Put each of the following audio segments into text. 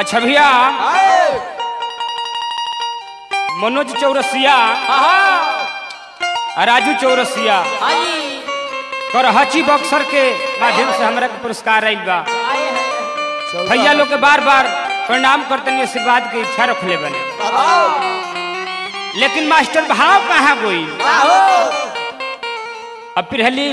अच्छा भैया मनोज चौरसिया आ राजू चौरसिया करहची बक्सर के माध्यम से हमरा के पुरस्कार आइल बा भैया लोग के बार बार प्रणाम करते आशीर्वाद के इच्छा रखले बने लेकिन मास्टर भाव कहाँ गोई अब पिरहली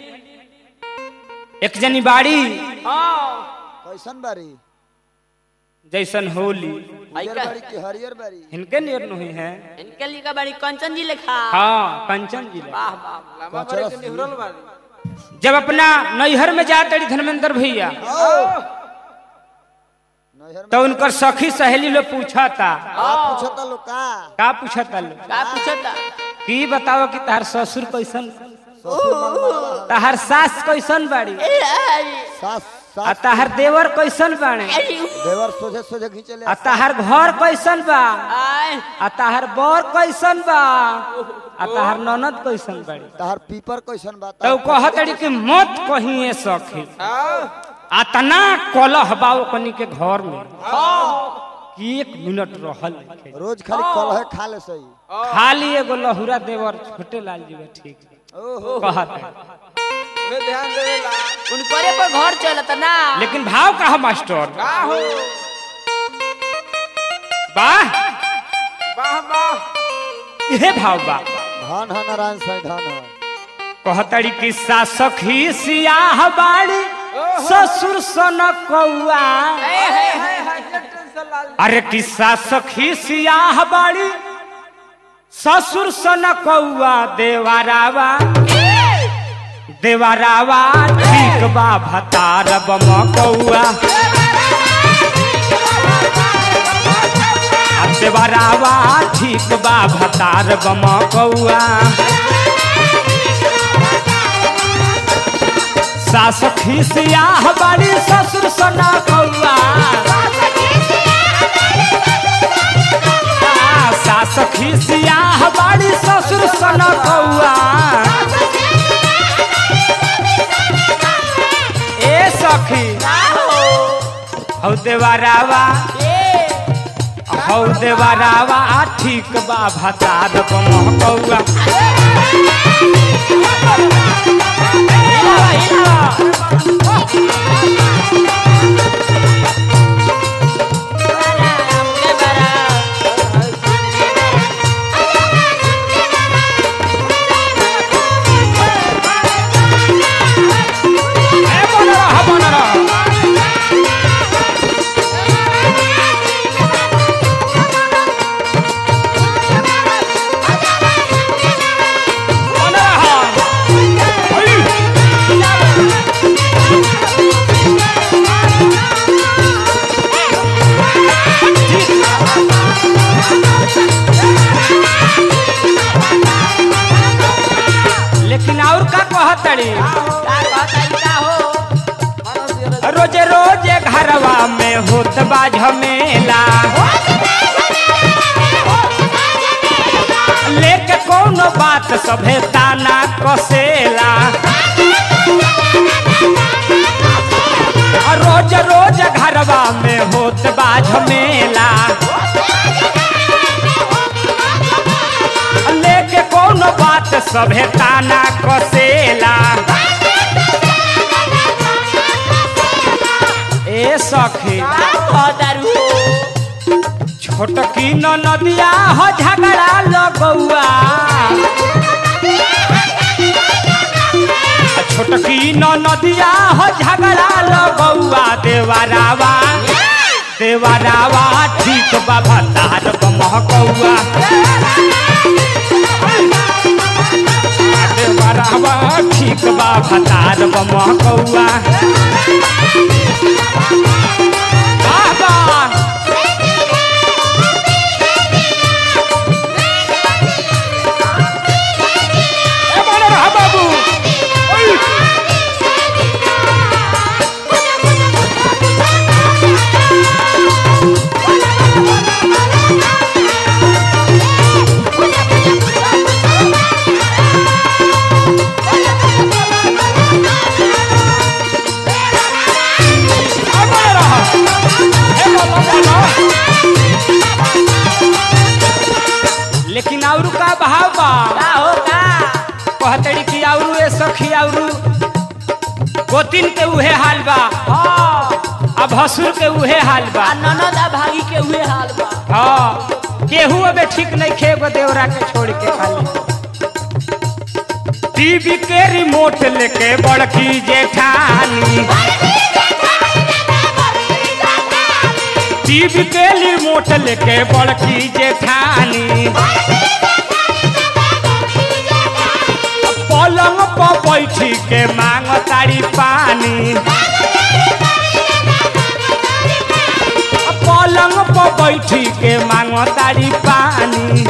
एक जनी बाड़ी कैसन बारी जैसन होली हरियर बारी की हरियर बारी इनके नियर नहीं है इनके लिखा बड़ी कंचन जी लिखा हाँ कंचन जिला वाह वाह कचरस जब अपना नैहर में जाते रही धर्मेंद्र भैया नैहर में तो उनकर सखी सहेली लोग पूछा था आप पूछता लोग का का पूछा था लोग का पूछता की बताओ कि तार ससुर कैसन ससुर मंगवा तार सास कैसन बाड़ी सास आ सास तार देवर कैसन बाड़े देवर सोझे सोझे खींचे ले आ तार घर कैसन बा आय आ तार बर कैसन बा आ तार ननद कैसन बाड़ी तहार पीपर कैसन बा तो कहत रही कि मत कहिए सखी अतना कलह बा ओकनी के घर में कि एक मिनट रहल नइखे। रोज खाली कलहे खा ले सही खाली एगो लहुरा देवर छोटे लाल जी बा ठीक ओहो कहत है। उनकरे पर घर चलता ना लेकिन भाव कहा मास्टर वाह ये भाव बा धन है नारायण साईं धन है कहतड़ी कि सासक ही सियाह बाड़ी ससुर सन कौआ अरे कि सासक ही सियाह बाड़ी ससुर सन कौआ देवारावा देवारावा ठीक बा भतार बम कौआ आ देवारावा ठीक बा भतार बम कौआ सास खिसियाह बाड़ी ससुर सना कौआ सास खिसियाह बाड़ी ससुर सना कौआ ए सखी हौ देवारावा हौ देवारावा ठीक बा भतार बम कौआ ए बन रहा बन रहा बन रहा आई। लेकिन और का कहतड़ी रोजे रोजे घरवा में होत बा झमेला लेके कोनो बात सभे ताना कसेला रोज रोज घरवा में होत बा झमेला लेके कोनो बात सभे ताना कसेला ए सखी छोटकी न नदिया हो झगड़ा लगौआ छोटकी न नदिया हो झगड़ा लगौआ देवारावा देवारावा ठीक बाबा तार महकौआ देवारावा ठीक बाबा तार महकौआ वाह वाह ए बन रहा बाबू ओई। ए बन गोतिन के उहे हाल बा हाँ आ भसुर के उहे हाल बा आ ननद आ भागी के हुए हाल बा हाँ केहू अबे ठीक नहीं खेब देवरा के छोड़ के खाली टीवी के रिमोट लेके बड़की जेठानी टीवी के रिमोट लेके बड़की जेठानी पलंग पर बैठी के मांग तारी पानी पलंग पर बैठी के मांग तारी पानी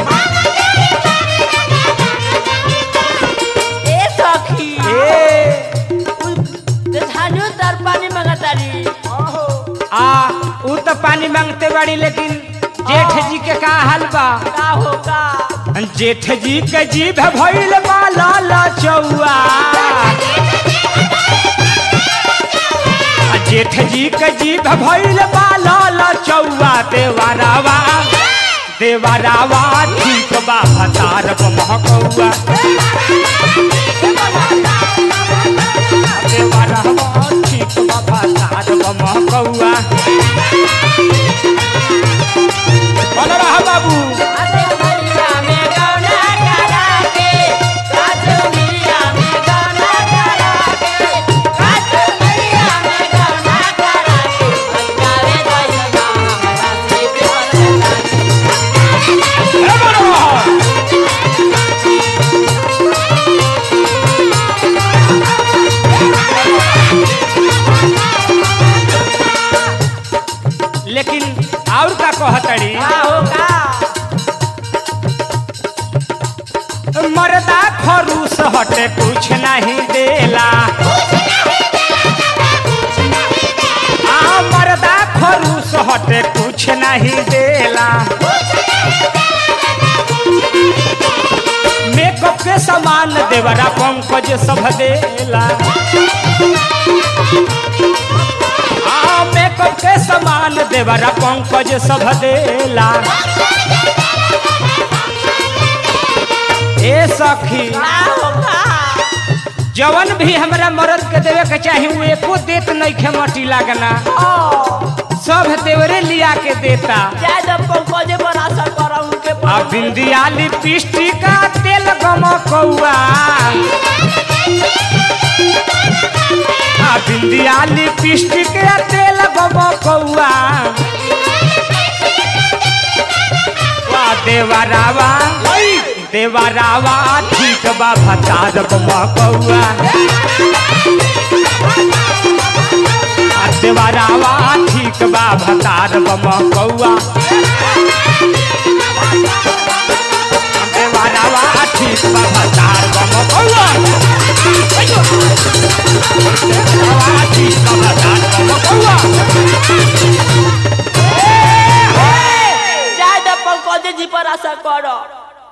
ए सखी ए झानु तर पानी मंगतारी आ ऊ तो पानी मांगते बाड़ी लेकिन जेठ जी के का हाल बा का हो का जेठ जी के जीभ भइल बा लाल चौआ आ जेठ जी के जीभ भइल बा लाल चौआ देवारावा देवारावा ठीक बा भतार महकौआ देवारावा ठीक बा भतार महकौआ बोल रहा बाबू अरे मरिया में गौना करा के काजू मिया में गौना करा के काजू मिया में गौना करा के पंजाबे दइगा हमारा से पे ए बोल रहा लेकिन और का कहतड़ी का हो का मर्दा खरूस हटे कुछ नहीं देला आ मर्दा खरूस हटे कुछ नहीं देला मेकअप के सामान देवरा पंकज सब देला आ मेकअप के सामान देवरा पंकज सब देला ए सखी का हो का जवन भी हमरा मर्द के देवे के चाही वो एको देत नहीं खे मटी लागना सब देवरे लिया के देता जाय जब पंकजे पर आशा कर उनके आ बिंदिया लिपस्टिक का तेल गमकौआ आ बिंदिया लिपस्टिक का तेल गमकौआ वा देवरावा देवरावा ठीक बा भतार गमकौआ आ देवरावा ठीक बा भतार गमकौआ देवरावा ठीक बा भतार गमकौआ देवरावा ठीक बा भतार गमकौआ जाय जब पंकजे जी पर आशा कर